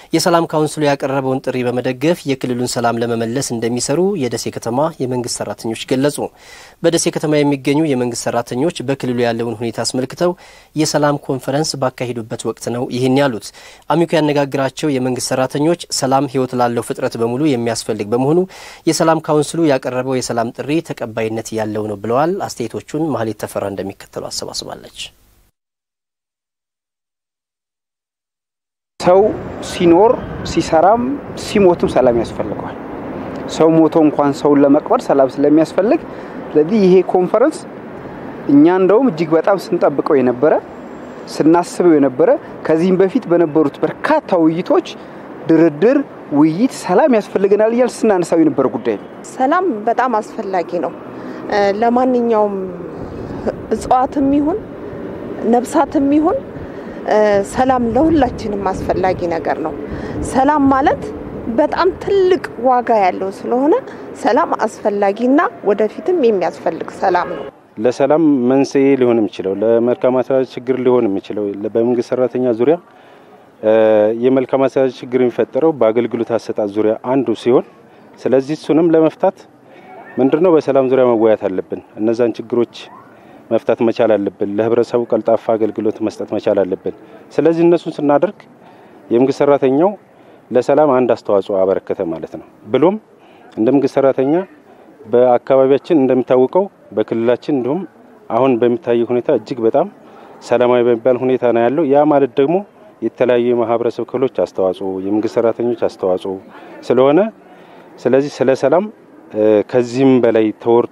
የሰላም ካውንስሉ ያቀረበውን ጥሪ በመደገፍ የክልሉን ሰላም ለመመለስ እንደሚሰሩ የደሴ ከተማ የመንግስት ሰራተኞች ገለጹ። በደሴ ከተማ የሚገኙ የመንግስት ሰራተኞች በክልሉ ያለውን ሁኔታ አስመልክተው የሰላም ኮንፈረንስ ባካሄዱበት ወቅት ነው ይህን ያሉት። አሚኮ ያነጋግራቸው የመንግስት ሰራተኞች ሰላም ሕይወት ላለው ፍጥረት በሙሉ የሚያስፈልግ በመሆኑ የሰላም ካውንስሉ ያቀረበው የሰላም ጥሪ ተቀባይነት ያለው ነው ብለዋል። አስተያየቶቹን ማህሌት ተፈራ እንደሚከተሉ አሰባስባለች። ሰው ሲኖር ሲሰራም ሲሞትም ሰላም ያስፈልገዋል። ሰው ሞቶ እንኳን ሰውን ለመቅበር ሰላም ስለሚያስፈልግ፣ ስለዚህ ይሄ ኮንፈረንስ እኛ እንደውም እጅግ በጣም ስንጠብቀው የነበረ ስናስበው የነበረ ከዚህም በፊት በነበሩት በርካታ ውይይቶች ድርድር፣ ውይይት ሰላም ያስፈልገናል እያል ስናነሳው የነበረ ጉዳይ ነው። ሰላም በጣም አስፈላጊ ነው። ለማንኛውም እጽዋትም ይሁን ነብሳትም ይሁን ሰላም ለሁላችንም አስፈላጊ ነገር ነው። ሰላም ማለት በጣም ትልቅ ዋጋ ያለው ስለሆነ ሰላም አስፈላጊና ወደፊትም የሚያስፈልግ ሰላም ነው። ለሰላም መንስኤ ሊሆን የሚችለው ለመልካም አስተዳደር ችግር ሊሆን የሚችለው በመንግስት ሰራተኛ ዙሪያ የመልካም አስተዳደር ችግር የሚፈጠረው በአገልግሎት አሰጣጥ ዙሪያ አንዱ ሲሆን፣ ስለዚህ እሱንም ለመፍታት ምንድነው በሰላም ዙሪያ መወያየት አለብን። እነዛን ችግሮች መፍታት መቻል አለብን። ለህብረተሰቡ ቀልጣፋ አገልግሎት መስጠት መቻል አለብን። ስለዚህ እነሱን ስናደርግ የመንግስት ሰራተኛው ለሰላም አንድ አስተዋጽኦ አበረከተ ማለት ነው። ብሎም እንደ መንግስት ሰራተኛ በአካባቢያችን እንደሚታወቀው በክልላችን እንዲሁም አሁን በሚታየው ሁኔታ እጅግ በጣም ሰላማዊ በሚባል ሁኔታ ነው ያለው። ያ ማለት ደግሞ የተለያዩ የማህበረሰብ ክፍሎች አስተዋጽኦ፣ የመንግስት ሰራተኞች አስተዋጽኦ ስለሆነ ስለዚህ ስለ ሰላም ከዚህም በላይ ተወርቶ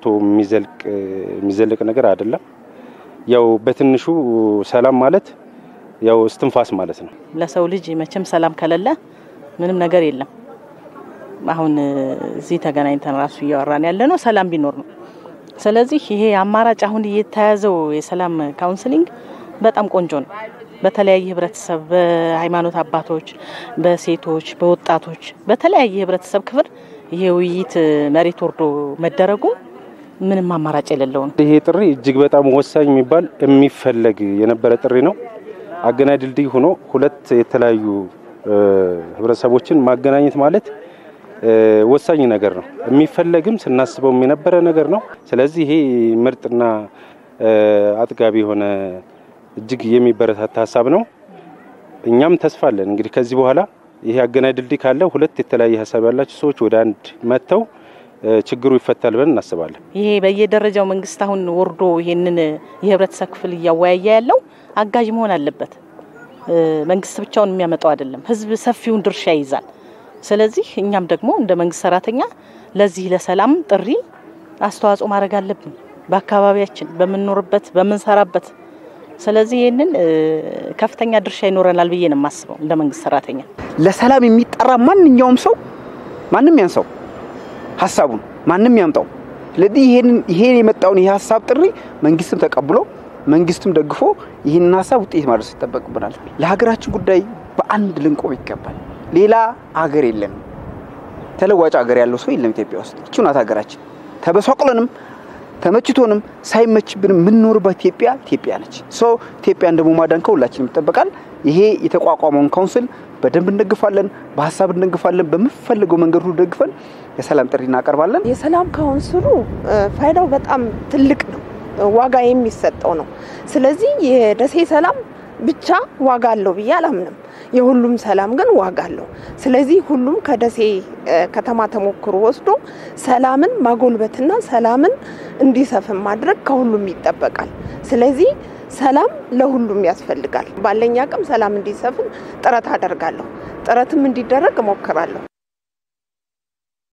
የሚዘልቅ ነገር አይደለም። ያው በትንሹ ሰላም ማለት ያው እስትንፋስ ማለት ነው። ለሰው ልጅ መቼም ሰላም ከሌለ ምንም ነገር የለም። አሁን እዚህ ተገናኝተን ራሱ እያወራን ያለ ነው ሰላም ቢኖር ነው። ስለዚህ ይሄ አማራጭ አሁን እየተያዘው የሰላም ካውንስሊንግ በጣም ቆንጆ ነው። በተለያየ ህብረተሰብ፣ በሃይማኖት አባቶች፣ በሴቶች፣ በወጣቶች፣ በተለያየ ህብረተሰብ ክፍል ይሄ ውይይት መሬት ወርዶ መደረጉ ምንም አማራጭ የሌለው ነው። ይሄ ጥሪ እጅግ በጣም ወሳኝ የሚባል የሚፈለግ የነበረ ጥሪ ነው። አገናኝ ድልድይ ሆኖ ሁለት የተለያዩ ህብረተሰቦችን ማገናኘት ማለት ወሳኝ ነገር ነው። የሚፈለግም ስናስበውም የነበረ ነገር ነው። ስለዚህ ይሄ ምርጥና አጥጋቢ የሆነ እጅግ የሚበረታታ ሀሳብ ነው። እኛም ተስፋ አለን እንግዲህ ከዚህ በኋላ ይሄ አገናኝ ድልድይ ካለ ሁለት የተለያየ ሀሳብ ያላቸው ሰዎች ወደ አንድ መጥተው ችግሩ ይፈታል ብለን እናስባለን። ይሄ በየደረጃው መንግስት አሁን ወርዶ ይሄንን የህብረተሰብ ክፍል እያወያየ ያለው አጋዥ መሆን አለበት። መንግስት ብቻውን የሚያመጣው አይደለም። ህዝብ ሰፊውን ድርሻ ይይዛል። ስለዚህ እኛም ደግሞ እንደ መንግስት ሰራተኛ ለዚህ ለሰላም ጥሪ አስተዋጽኦ ማድረግ አለብን፣ በአካባቢያችን በምንኖርበት በምንሰራበት ስለዚህ ይህንን ከፍተኛ ድርሻ ይኖረናል ብዬ ነው የማስበው እንደ መንግስት ሰራተኛ። ለሰላም የሚጠራ ማንኛውም ሰው ማንም ያንሰው ሀሳቡን ማንም ያምጣው። ስለዚህ ይሄን የመጣውን ይሄ ሀሳብ ጥሪ መንግስትም ተቀብሎ መንግስትም ደግፎ ይህንን ሀሳብ ውጤት ማድረስ ይጠበቅብናል። ለሀገራችን ጉዳይ በአንድ ልንቆም ይገባል። ሌላ ሀገር የለንም። ተለዋጭ ሀገር ያለው ሰው የለም ኢትዮጵያ ውስጥ። ይቺ ናት ሀገራችን። ተበሳቅለንም ተመችቶንም ሳይመችብንም የምንኖርባት ኢትዮጵያ ኢትዮጵያ ነች። ሶ ኢትዮጵያን ደግሞ ማዳን ከሁላችንም ይጠበቃል። ይሄ የተቋቋመውን ካውንስል በደንብ እንደግፋለን፣ በሀሳብ እንደግፋለን። በምፈልገው መንገድ ሁሉ ደግፈን የሰላም ጥሪ እናቀርባለን። የሰላም ካውንስሉ ፋይዳው በጣም ትልቅ ነው፣ ዋጋ የሚሰጠው ነው። ስለዚህ የደሴ ሰላም ብቻ ዋጋ አለው ብዬ አላምንም። የሁሉም ሰላም ግን ዋጋ አለው። ስለዚህ ሁሉም ከደሴ ከተማ ተሞክሮ ወስዶ ሰላምን ማጎልበትና ሰላምን እንዲሰፍን ማድረግ ከሁሉም ይጠበቃል። ስለዚህ ሰላም ለሁሉም ያስፈልጋል። ባለኝ አቅም ሰላም እንዲሰፍን ጥረት አደርጋለሁ። ጥረትም እንዲደረግ እሞክራለሁ።